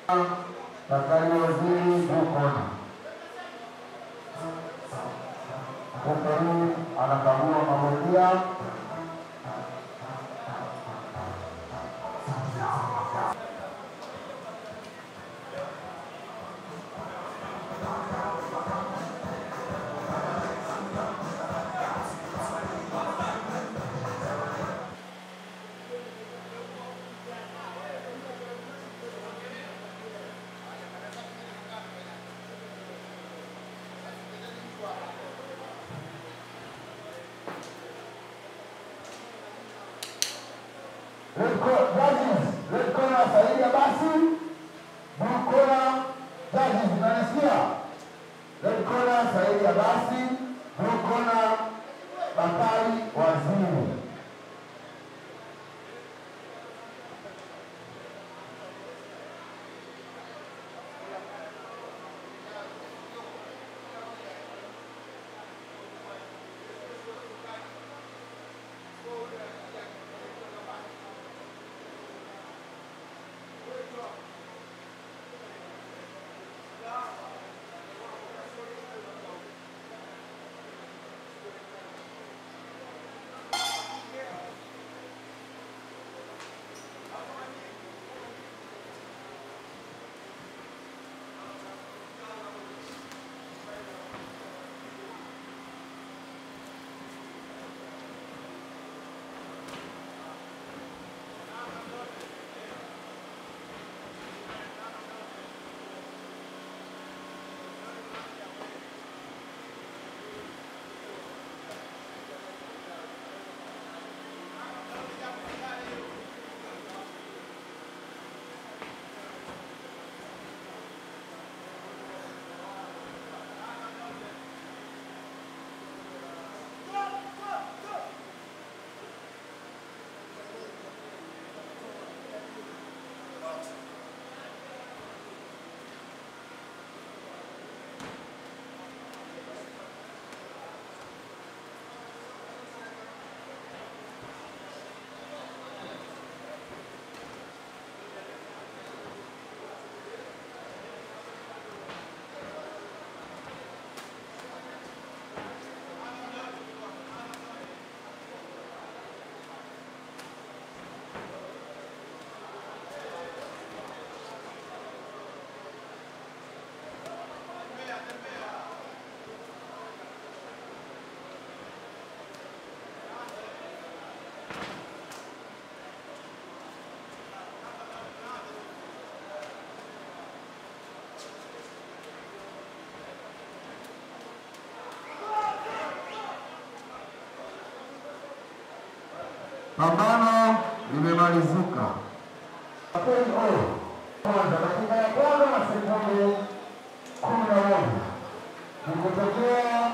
Daktari Waziri Bukona. Daktari anakagua mabondia. Red corner, judges, red corner Saidi Abasi, blue corner judges, unanisikia? Red corner Saidi Abasi, blue corner Bakari Waziri. Pambano limemalizika. Kwanza dakika ya kwanza na sekunde kumi na moja ikutokea